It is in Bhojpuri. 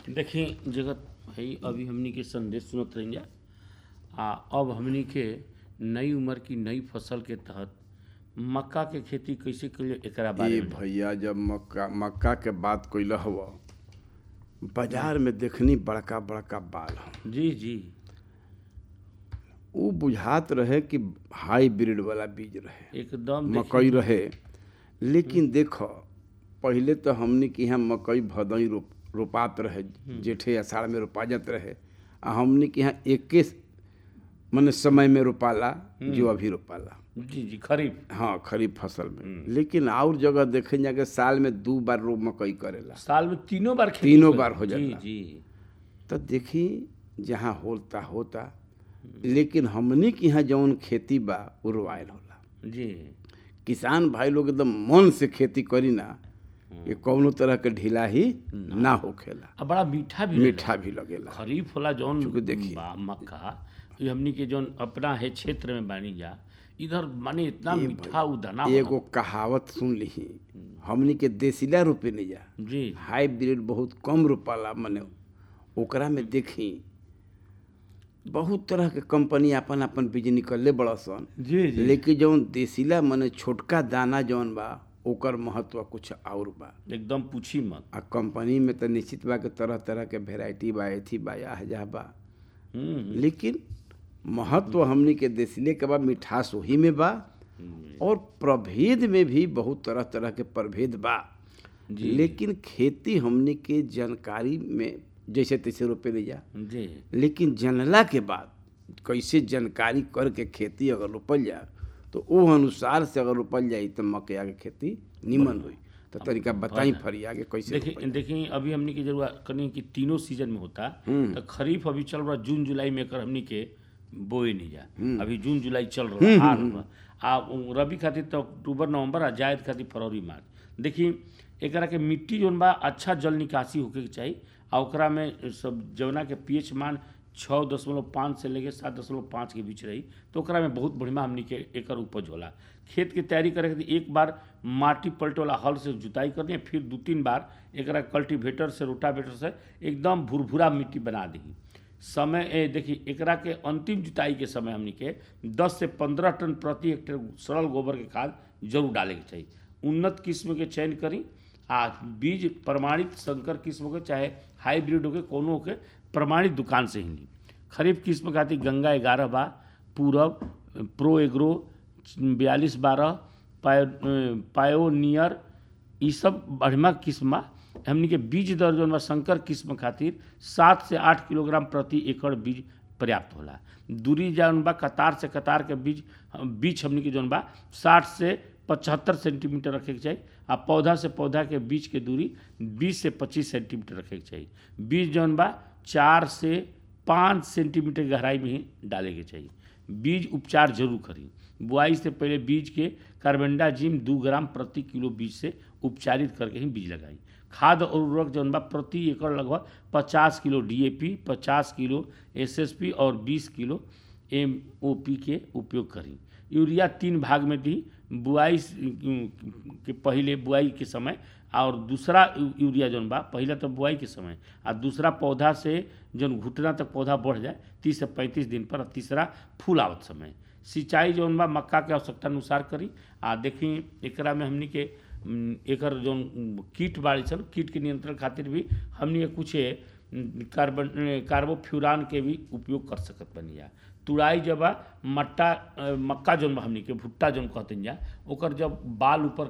देखी जगत भाई अभी हमनी के संदेश सुनत रही आ अब हमनी के नई उम्र की नई फसल के तहत मक्का के खेती कैसे करिए एकरा बारे ए में भैया जब मक्का मक्का के बात कइल हव बाजार में देखनी बड़का बड़का बाल ह जी जी उ बुझात रहे कि हाईब्रिड वाला बीज रहे एकदम देखी- मकई रहे लेकिन देख पहिले तो हमनी के यहाँ मकई भदई रोप रोपात रहे जेठे अषाढ़ में रोपा जात रहे आ हमनी के यहाँ एके मने समय में रोपाला जो अभी रोपाला जी जी खरीफ हाँ खरीफ फसल में लेकिन और जगह देखे जाके साल में दू बार रो मकई करेला साल में तीनों बार खेती तीनों कर- बार हो जी जाला। जी तो देखी जहाँ होता होता लेकिन हमनी के यहाँ जौन खेती बा उ रोआयल होला जी किसान भाई लोग एकदम मन से खेती करी ना ये कौनो तरह के ढीला ही ना होखेला अब बड़ा मीठा भी रहेला। मीठा भी लगेला खरीफ होला जौन चूँकि देखिए। बा मक्का ये हमनी के जौन अपना है क्षेत्र में बानी जा इधर माने इतना मीठा उदाना एगो कहावत सुन ली हमनी के देसीला रोपे नहीं जा जी हाईब्रिड बहुत कम रोपाला मने ओकरा में देखी बहुत तरह के कंपनी अपन अपन बीज निकलले बड़ा सन जी लेकिन जौन देसीला मने छोटका दाना जौन बा ओकर महत्व कुछ और बा एकदम पूछी मत आ कंपनी में तो निश्चित बा के तरह तरह के वेराइटी बा एथी बा या हजा बा हम्म लेकिन महत्व हमनी के देसीले के बा मिठास वही में बा और प्रभेद में भी बहुत तरह तरह के प्रभेद बा लेकिन खेती हमनी के जानकारी में जैसे तैसे रोपे नहीं जा जी लेकिन जनला के बाद कैसे जानकारी करके खेती अगर रोपल जा तो वो अनुसार से अगर रोपल जाई तो मकैया के खेती निमन हुई तो तरीका बताई फरिया के कैसे देखिए देखिए अभी हमनी के जरूरत कनी कि तीनों सीजन में होता तो खरीफ अभी चल रहा जून जुलाई में कर हमनी के बोए नहीं जा अभी जून जुलाई चल रहा हाल बा। आ उ रबी खातिर तो अक्टूबर नवंबर आ जायद खातिर फरवरी मार्च देखिए एकरा के मिट्टी जोन बा अच्छा जल निकासी होके के चाही आ ओकरा में सब जवना के पीएच मान छः दशमलव पाँच से लेके सात दशमलव पाँच के बीच रही तो ओकरा में बहुत बढ़िया हमनी के एकर उपज होला खेत के तैयारी करे खातिर एक बार माटी पलटे वाला हल से जुताई कर दिए फिर दू तीन बार एकरा कल्टीवेटर से रोटावेटर से एकदम भुरभुरा मिट्टी बना दी समय ए देखी एकरा के अंतिम जुताई के समय हमनी के 10 से 15 टन प्रति हेक्टेयर सरल गोबर के खाद जरूर डाले के चाहिए उन्नत किस्म के चयन करी आ बीज प्रमाणित संकर किस्म के चाहे हाइब्रिड होके कोनो के प्रमाणित दुकान से ही ली खरीफ किस्म खातिर गंगा ग्यारह बा पूरब प्रो एग्रो बयालीस बारह पायो पायोनियर ई सब बढ़िया किस्म बा हमनी के बीज दर जौन बा संकर किस्म खातिर सात से आठ किलोग्राम प्रति एकड़ बीज पर्याप्त होला दूरी जौन बा कतार से कतार के बीज बीच हमनी के जौन बा साठ से पचहत्तर सेंटीमीटर रखे के चाही आ पौधा से पौधा के बीच के दूरी बीस से पच्चीस सेंटीमीटर रखे के चाही बीज जौन बा चार से पाँच सेंटीमीटर गहराई में ही डाले के चाहिए बीज उपचार जरूर करी बुआई से पहले बीज के कार्बेंडाजिम दू ग्राम प्रति किलो बीज से उपचारित करके ही बीज लगाई खाद और उर्वरक जौन बा प्रति एकड़ लगभग पचास किलो डीएपी पचास किलो एसएसपी और बीस किलो एमओपी के उपयोग करी यूरिया तीन भाग में दी बुआई स- के पहले बुआई के समय और दूसरा यू- यूरिया जौन बा पहले तो बुआई के समय आ दूसरा पौधा से जौन घुटना तक पौधा बढ़ जाए तीस से पैंतीस दिन पर आ तीसरा फूल आवत समय सिंचाई जौन बा मक्का के आवश्यकता अनुसार करी आ देखी एकरा में हमनी के उम, एकर जौन उम, कीट बाड़ी सन कीट के नियंत्रण खातिर भी हमनी के कुछ उम, कार्बन कार्बोफ्यूरान के भी उपयोग कर सकत बनी जा तुड़ाई जब बा मट्टा अ, मक्का जौन बा हमनी के भुट्टा जौन कहते जा ओकर जब बाल ऊपर